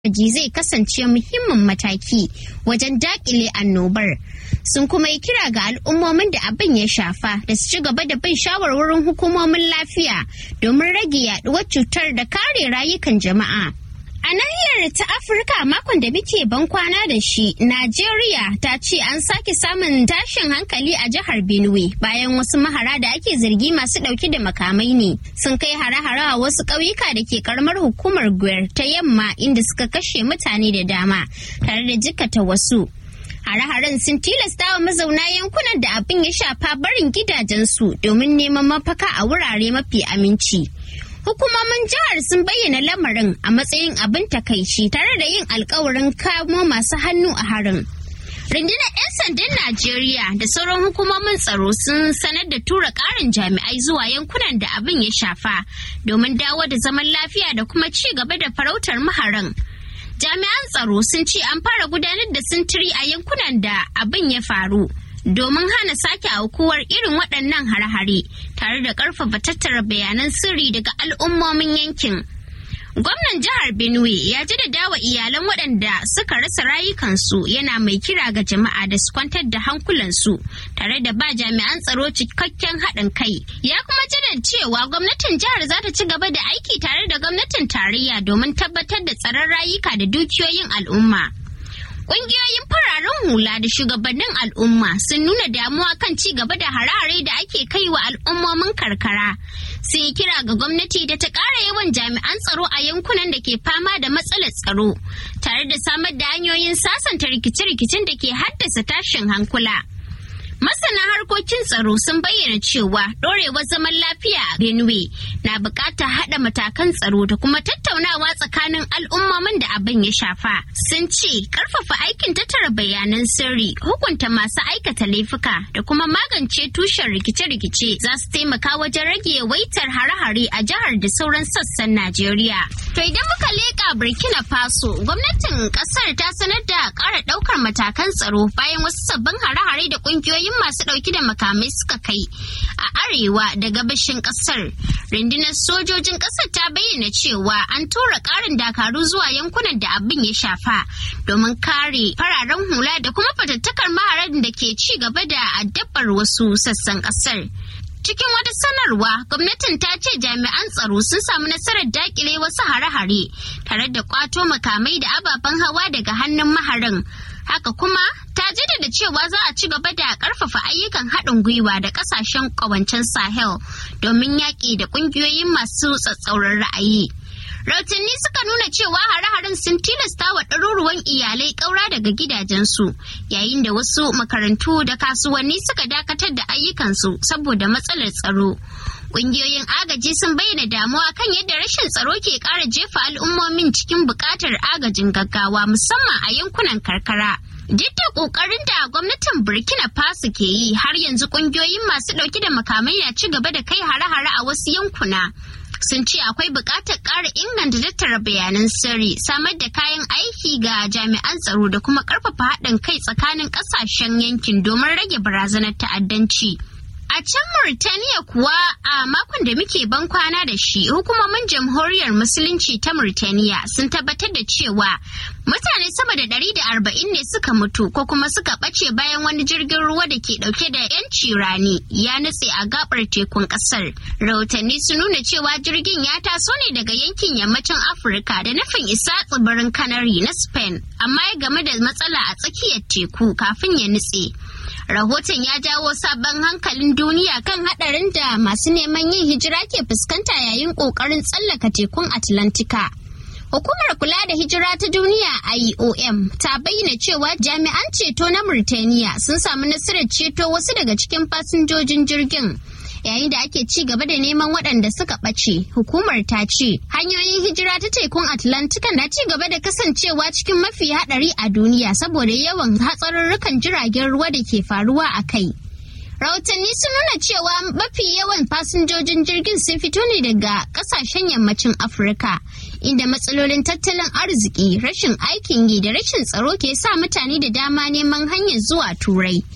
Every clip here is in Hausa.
ji zai kasance muhimmin mataki wajen dakile annobar sun kuma yi kira ga al'ummomin da abin ya shafa da su ci gaba da bin shawarwarin hukumomin lafiya domin rage yaduwar cutar da kare rayukan jama'a A nahiyar ta Afirka makon da muke ban kwana da shi, Najeriya ta ce an sake samun tashin hankali a jihar Benue bayan wasu mahara da ake zargi masu ɗauke da makamai ne. Sun kai hare-hare a wasu ƙauyuka da ke karamar hukumar Gwer ta yamma inda suka kashe mutane da dama tare da jikata wasu. Hare-haren sun tilasta wa mazauna yankunan da abin ya shafa barin gidajensu domin neman mafaka a wurare mafi aminci. Hukumomin jihar sun bayyana lamarin a matsayin abin takaici tare da yin alkawarin kamo masu hannu a harin. Rundunar 'yan sandan Najeriya da sauran hukumomin tsaro sun sanar da tura ƙarin jami'ai zuwa yankunan da abin ya shafa domin dawo da zaman lafiya da kuma ci gaba da farautar maharan. Jami'an tsaro sun ce an fara gudanar da sintiri a yankunan da abin ya faru. domin hana sake aukuwar irin waɗannan hare-hare tare da ƙarfafa tattara bayanan sirri daga al'ummomin yankin. Gwamnan jihar Benue ya jaddada wa iyalan waɗanda suka rasa rayukansu yana mai kira ga jama'a da su kwantar da hankulansu tare da ba jami'an tsaro cikakken haɗin kai. Ya kuma jaddada cewa gwamnatin jihar za ta ci gaba da aiki tare da gwamnatin tarayya domin tabbatar da tsaron rayuka da dukiyoyin al'umma. Ƙungiyoyin fararen hula da shugabannin al'umma sun nuna damuwa kan ci gaba da harare da ake kai wa al'ummomin karkara. Sun yi kira ga gwamnati da ta ƙara yawan jami'an tsaro a yankunan da ke fama da matsalar tsaro, tare da samar da hanyoyin sasanta rikice-rikicen da ke haddasa tashin hankula. Masana harkokin tsaro sun bayyana cewa ɗorewar zaman lafiya a Benue na buƙatar haɗa matakan tsaro da kuma tattaunawa tsakanin al'ummomin da abin ya shafa. Sun ce ƙarfafa aikin tattara bayanan sirri, hukunta masu aikata laifuka da kuma magance tushen rikice-rikice za su taimaka wajen rage yawaitar hare-hare a jihar da sauran sassan Najeriya. To idan muka leƙa Burkina Faso, gwamnatin ƙasar ta sanar da ƙara ɗaukar matakan tsaro bayan wasu sabbin hare-hare da ƙungiyoyin sojojin masu ɗauki da makamai suka kai a arewa da gabashin ƙasar. Rundunar sojojin ƙasar ta bayyana cewa an tura ƙarin dakaru zuwa yankunan da abin ya shafa domin kare fararen hula da kuma fatattakar maharan da ke ci gaba da addabar wasu sassan ƙasar. Cikin wata sanarwa, gwamnatin ta ce jami'an tsaro sun samu nasarar dakile wasu hare-hare tare da kwato makamai da ababen hawa daga hannun maharin. Haka kuma ta jaddada cewa za a ci gaba da karfafa ayyukan haɗin gwiwa da ƙasashen ƙawancen Sahel domin yaƙi da ƙungiyoyin masu tsatsauran ra'ayi. Rautanni suka nuna cewa hare-haren sun tilasta wa ɗaruruwan iyalai ƙaura daga gidajensu yayin da wasu makarantu da kasuwanni suka dakatar da ayyukansu saboda matsalar tsaro. Ƙungiyoyin agaji sun bayyana damuwa kan yadda rashin tsaro ke ƙara jefa al'ummomin cikin buƙatar agajin gaggawa musamman a yankunan karkara. Duk da ƙoƙarin da gwamnatin Burkina Faso ke yi har yanzu ƙungiyoyin masu ɗauke da makamai na ci gaba da kai hare-hare a wasu yankuna. sun ce akwai buƙatar ƙara inganta tattara bayanan sirri samar da kayan aiki ga jami'an tsaro da kuma ƙarfafa haɗin kai tsakanin ƙasashen yankin domin rage barazanar ta'addanci. A can Murtaniya kuwa a makon da muke ban kwana da shi hukumomin jamhuriyar musulunci ta Murtaniya sun tabbatar da cewa mutane sama da ɗari da arba'in ne suka mutu ko kuma suka ɓace bayan wani jirgin ruwa da ke ɗauke da 'yanci rani ya nutse a gabar tekun ƙasar. Rahotanni sun nuna cewa jirgin ya taso ne daga yankin yammacin Afirka da nufin isa tsibirin Canary na Spain amma ya game da matsala a tsakiyar teku kafin ya nutse. rahoton ya jawo sabon hankalin duniya kan hadarin da masu neman yin hijira ke fuskanta yayin kokarin tsallaka tekun atlantika hukumar kula da hijira ta duniya iom ta bayyana cewa jami'an ceto na murtaniya sun samu nasarar ceto wasu daga cikin fasinjojin jirgin yayin da ake ci gaba da neman waɗanda suka ɓace hukumar ta ce hanyoyin hijira ta tekun atlantika na ci gaba da kasancewa cikin mafi haɗari a duniya saboda yawan hatsarurrukan jiragen ruwa da ke faruwa a kai rahotanni sun nuna cewa mafi yawan fasinjojin jirgin sun fito ne daga kasashen yammacin afirka inda matsalolin tattalin arziki rashin aikin yi da rashin tsaro ke sa mutane da dama neman hanyar zuwa turai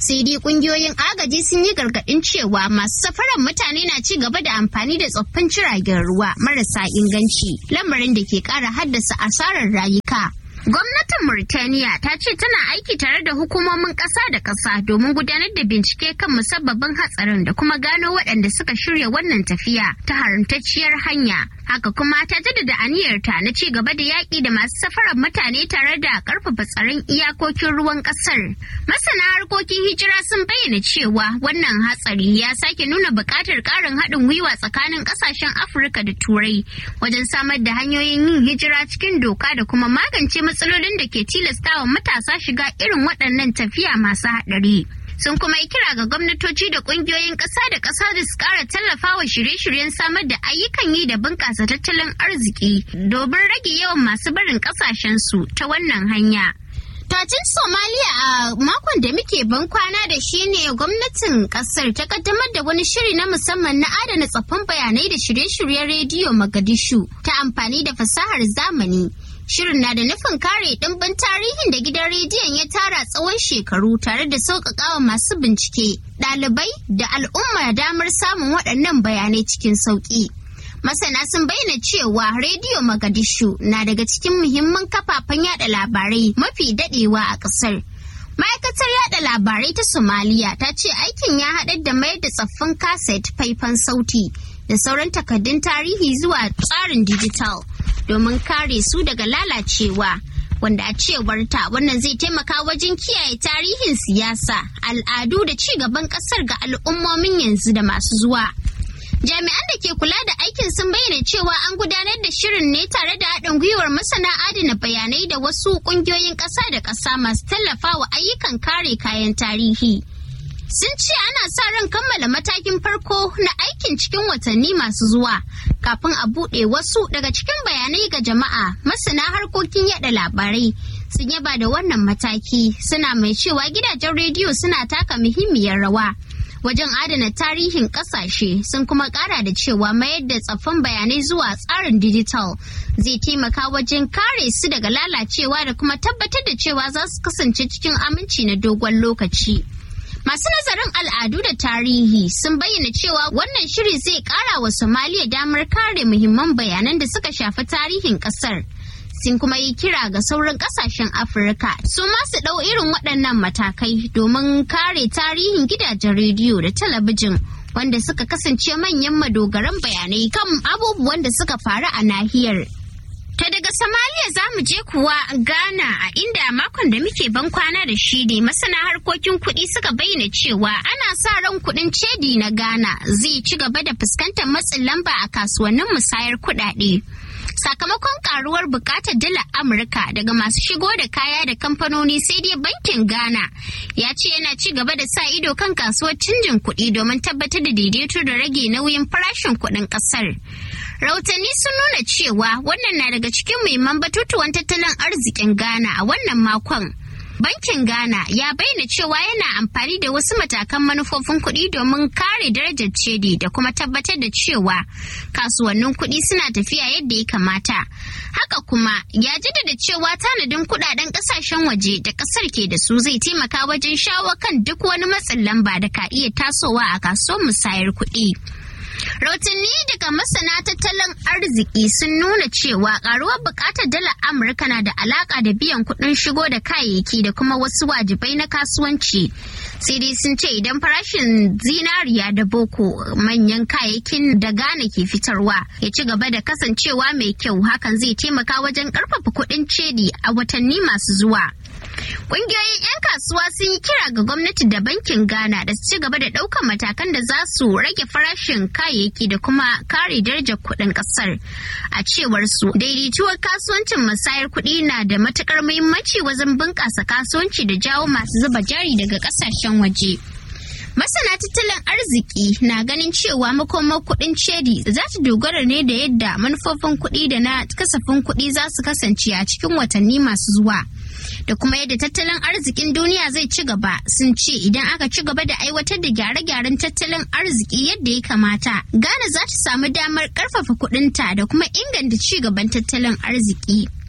sai dai kungiyoyin agaji sun yi gargaɗin cewa masu safaran mutane na ci gaba da amfani da tsoffin jiragen ruwa marasa inganci lamarin da ke ƙara haddasa asarar rayuka Gwamnatin Murtaniya ta ce tana aiki tare da hukumomin ƙasa da ƙasa domin gudanar da bincike kan musabbabin hatsarin da kuma gano waɗanda suka shirya wannan tafiya ta haramtacciyar hanya. Haka kuma ta jaddada aniyarta na ci gaba da yaƙi da masu safarar mutane tare da ƙarfafa tsaron iyakokin ruwan ƙasar. Masana harkokin hijira sun bayyana cewa wannan hatsari ya sake nuna buƙatar ƙarin haɗin gwiwa tsakanin ƙasashen Afirka da Turai wajen samar da hanyoyin yin hijira cikin doka da kuma magance matsalolin da ke tilastawa matasa shiga irin waɗannan tafiya masu haɗari. Sun kuma yi kira ga gwamnatoci da ƙungiyoyin ƙasa da ƙasa da su ƙara tallafawa shirye-shiryen samar da ayyukan yi da bunƙasa tattalin arziki domin rage yawan masu barin ƙasashensu ta wannan hanya. Tajin Somaliya a makon da muke ban kwana da shi ne gwamnatin kasar ta kaddamar da wani shiri na musamman na adana tsaffin bayanai da shirye-shiryen rediyo Magadishu ta amfani da fasahar zamani. Shirin na da nufin kare ɗimbin tarihin da gidan rediyon ya tara tsawon shekaru tare da sauƙaƙawa masu bincike, ɗalibai da al'umma damar samun waɗannan bayanai cikin sauƙi. Masana sun bayyana cewa Rediyo Magadishu na daga cikin muhimman kafafen yada labarai mafi daɗewa a ƙasar. Ma'aikatar yada labarai ta Somaliya ta ce aikin ya haɗar da mayar da tsaffin kaset faifan sauti da sauran takaddun tarihi zuwa tsarin dijital. domin kare su daga lalacewa wanda a cewar ta wannan zai taimaka wajen kiyaye tarihin siyasa al'adu da ci gaban kasar ga al'ummomin yanzu da masu zuwa jami'an da ke kula da aikin sun bayyana cewa an gudanar da shirin ne tare da haɗin gwiwar masana adana bayanai da wasu ƙungiyoyin ƙasa da ƙasa masu tallafawa ayyukan kare kayan tarihi sun ce ana sa ran kammala matakin farko na aikin cikin watanni masu zuwa kafin a buɗe wasu daga cikin bayanai ga jama'a masana harkokin yada labarai sun yaba da wannan mataki suna mai cewa gidajen rediyo suna taka muhimmiyar rawa wajen adana tarihin kasashe sun kuma kara da cewa mayar da tsaffin bayanai zuwa tsarin dijital zai taimaka wajen kare su daga lalacewa da kuma tabbatar da cewa za su kasance cikin aminci na dogon lokaci. Masu nazarin al'adu da tarihi sun bayyana cewa wannan shiri zai kara wa Somaliya damar kare muhimman bayanan da suka shafi tarihin kasar. Sun kuma yi kira ga sauran kasashen Afirka su masu ɗau irin waɗannan matakai domin kare tarihin gidajen rediyo da talabijin wanda suka kasance manyan madogaran bayanai kan abubuwan da suka faru a nahiyar. Ta daga Somalia za mu je kuwa Ghana a inda makon da muke ban kwana da shi ne masana harkokin kuɗi suka bayyana cewa ana sa ran kuɗin cedi na Ghana zai ci gaba da fuskantar matsin lamba a kasuwannin musayar kuɗaɗe. Sakamakon karuwar bukatar dalar Amurka daga masu shigo da kaya da kamfanoni sai dai bankin Ghana ya ce yana ci gaba da sa ido kan kasuwar canjin kuɗi domin tabbatar da daidaito da rage nauyin farashin kuɗin ƙasar. Rahotanni sun nuna cewa wannan na daga cikin muhimman batutuwan tattalin arzikin Ghana a wannan makon. Bankin Ghana ya bayyana cewa yana amfani da wasu matakan manufofin kuɗi domin kare darajar cedi da kuma tabbatar da cewa kasuwannin kuɗi suna tafiya yadda ya kamata. Haka kuma ya jaddada cewa tanadin kuɗaɗen ƙasashen waje da ƙasar ke da su zai taimaka wajen shawo kan duk wani matsin lamba da ka iya tasowa a kasuwar musayar kuɗi. Rahotanni daga masana tattalin arziki sun nuna cewa karuwar bukatar dalar Amurka na da alaka da biyan kuɗin shigo da kayayyaki da kuma wasu wajibai na kasuwanci. Sai dai sun ce idan farashin zinariya da boko manyan kayayyakin da Ghana ke fitarwa ya ci gaba da kasancewa mai kyau hakan zai taimaka wajen ƙarfafa kuɗin cedi a watanni masu zuwa. Ƙungiyoyin 'yan kasuwa sun yi kira ga gwamnati da bankin Ghana da su ci gaba da ɗaukar matakan da za su rage farashin kayayyaki da kuma kare darajar kuɗin ƙasar. A cewar su, daidaituwar kasuwancin musayar kuɗi na da matuƙar muhimmanci wajen bunƙasa kasuwanci da jawo masu zuba jari daga ƙasashen waje. Masana tattalin arziki na ganin cewa makomar kuɗin cedi za ta dogara ne da yadda manufofin kuɗi da na kasafin kuɗi za su kasance a cikin watanni masu zuwa. Da kuma yadda tattalin arzikin duniya zai ci gaba sun ce idan aka ci gaba da aiwatar da gyare-gyaren tattalin arziki yadda ya kamata, Ghana za ta samu damar ƙarfafa kuɗinta da kuma inganta ci gaban tattalin arziki.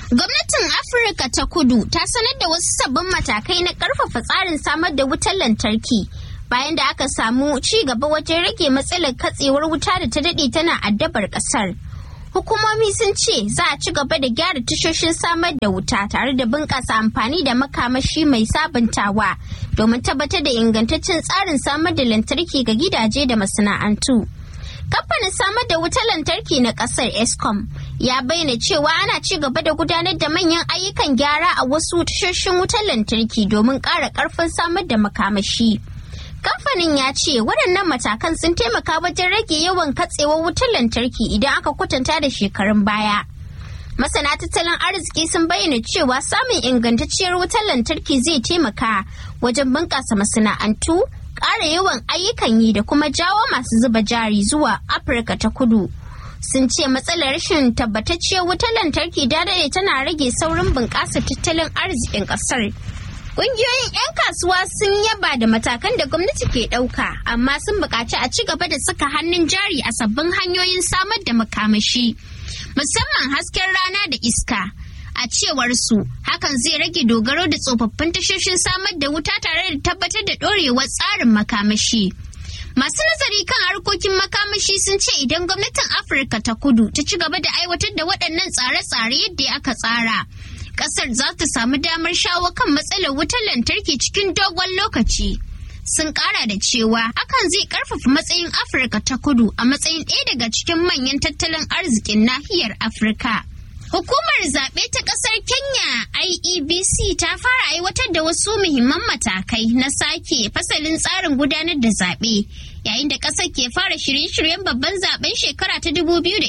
Gwamnatin Afirka ta kudu ta sanar da wasu sabbin matakai na ƙarfafa tsarin samar da wutar lantarki bayan da aka samu ci gaba wajen rage matsalar katsewar wuta da ta daɗe tana addabar ƙasar. Hukumomi sun ce za a ci gaba da gyara tashoshin samar da wuta tare da bunƙasa amfani da makamashi mai sabuntawa domin tabbatar da ingantaccen tsarin samar da lantarki ga gidaje da masana'antu. Kamfanin samar da wutar lantarki na ƙasar Escom ya bayyana cewa ana ci gaba da gudanar da manyan ayyukan gyara a wasu tashoshin wutar lantarki domin ƙara ƙarfin samar da makamashi. Kamfanin ya ce waɗannan matakan sun taimaka wajen rage yawan katsewar wutar lantarki idan aka kwatanta da shekarun baya. Masana tattalin arziki sun bayyana cewa samun ingantacciyar wutar lantarki zai taimaka wajen bunƙasa masana'antu, ƙara yawan ayyukan yi da kuma jawo masu zuba jari zuwa Afirka ta kudu. Sun ce matsalar rashin tabbatacciyar wutar lantarki da tana rage saurin bunƙasa tattalin arzikin ƙasar. Ƙungiyoyin 'yan kasuwa sun yaba da matakan da gwamnati ke ɗauka, amma sun buƙaci a ci gaba da saka hannun jari a sabbin hanyoyin samar da makamashi, musamman hasken rana da iska. A cewar su, hakan zai rage dogaro da tsofaffin tashoshin samar da wuta tare da tabbatar da ɗorewar tsarin makamashi. Masu nazari kan harkokin makamashi sun ce idan gwamnatin Afirka ta kudu ta ci gaba da aiwatar da waɗannan tsare-tsare yadda aka tsara. kasar za ta samu damar shawo kan matsalar wutar lantarki cikin dogon lokaci. Sun kara da cewa hakan zai karfafa matsayin Afirka ta kudu a matsayin ɗaya daga cikin manyan tattalin arzikin nahiyar Afirka. Hukumar zaɓe ta ƙasar Kenya IEBC ta fara aiwatar da wasu muhimman matakai na sake fasalin tsarin gudanar da zaɓe yayin da ƙasar ke fara shirye-shiryen babban zaɓen shekara ta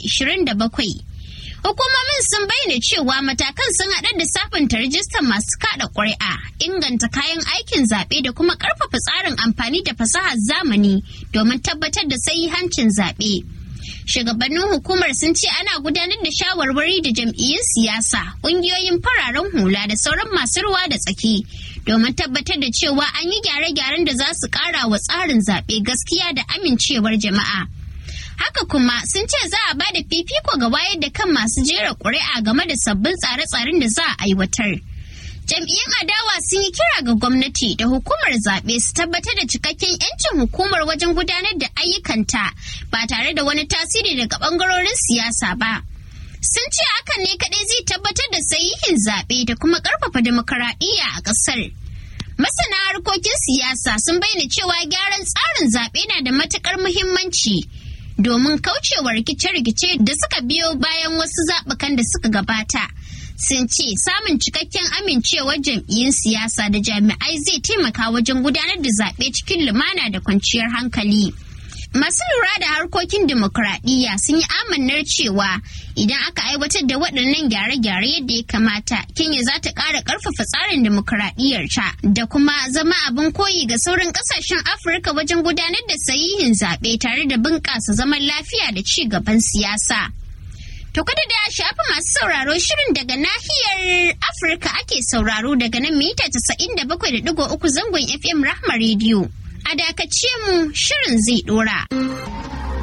2027. Hukumomin sun bayyana cewa matakan sun haɗar da sabunta rajistar masu kaɗa ƙuri'a, inganta kayan aikin zaɓe da kuma ƙarfafa tsarin amfani da fasahar zamani domin tabbatar da hancin zaɓe. Shugabannin hukumar sun ce ana gudanar da shawarwari da jam'iyyun siyasa, ƙungiyoyin fararen hula da sauran masu ruwa da tsaki domin tabbatar da cewa an yi gyare-gyaren da za su ƙara wa tsarin zaɓe gaskiya da amincewar jama'a. haka kuma sun ce za a bada fifiko ga wayar da kan masu jera ƙuri'a game da sabbin tsare-tsaren da za a aiwatar. Jam'iyyun adawa sun yi kira ga gwamnati da hukumar zaɓe su tabbatar da cikakken 'yancin hukumar wajen gudanar da ayyukanta ba tare da wani tasiri daga ɓangarorin siyasa ba. Sun ce hakan ne kaɗai zai tabbatar da sahihin zaɓe da kuma ƙarfafa demokaradiyya a ƙasar. Masana harkokin siyasa sun bayyana cewa gyaran tsarin zaɓe na da matuƙar muhimmanci. domin kaucewa rikice-rikice da suka biyo bayan wasu zaɓukan da suka gabata. Sun ce samun cikakken amincewar jam'iyyun siyasa da jami'ai zai taimaka wajen gudanar da zaɓe cikin lumana da kwanciyar hankali. Masu lura da harkokin dimokuraɗiyya sun yi amannar cewa idan aka aiwatar da waɗannan gyare-gyare yadda ya kamata, Kenya za ta ƙara ƙarfafa tsarin dimokuraɗiyyar ta da kuma zama abin koyi ga sauran ƙasashen Afirka wajen gudanar da sahihin zaɓe tare da bunƙasa zaman lafiya da ci gaban siyasa. To kada da shafi masu sauraro shirin daga nahiyar Afirka ake sauraro daga nan mita 97.3 zangon FM Rahma Radio. A dakace mu shirin zai dora.